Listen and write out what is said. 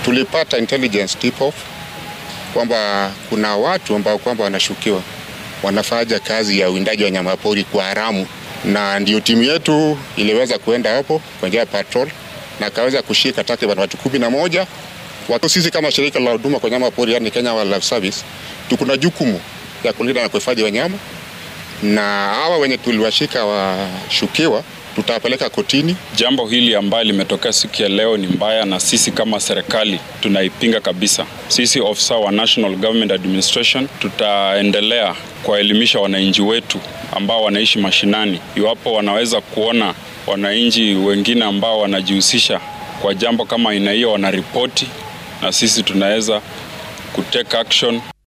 tulipata intelligence tip off kwamba kuna watu ambao kwamba wanashukiwa wanafanya kazi ya uwindaji wa wanyamapori kwa haramu, na ndio timu yetu iliweza kuenda hapo kwa njia ya patrol na kaweza kushika takriban watu kumi na moja. Watu sisi kama shirika la huduma kwa wanyama pori, yani Kenya Wildlife Service, tuko na jukumu ya kulinda na kuhifadhi wanyama, na hawa wenye tuliwashika washukiwa tutawapeleka kotini. Jambo hili ambayo limetokea siku ya leo ni mbaya, na sisi kama serikali tunaipinga kabisa. Sisi ofisa wa National Government Administration tutaendelea kuwaelimisha wananchi wetu ambao wanaishi mashinani, iwapo wanaweza kuona wananchi wengine ambao wanajihusisha kwa jambo kama aina hiyo, wanaripoti na sisi tunaweza kutake action.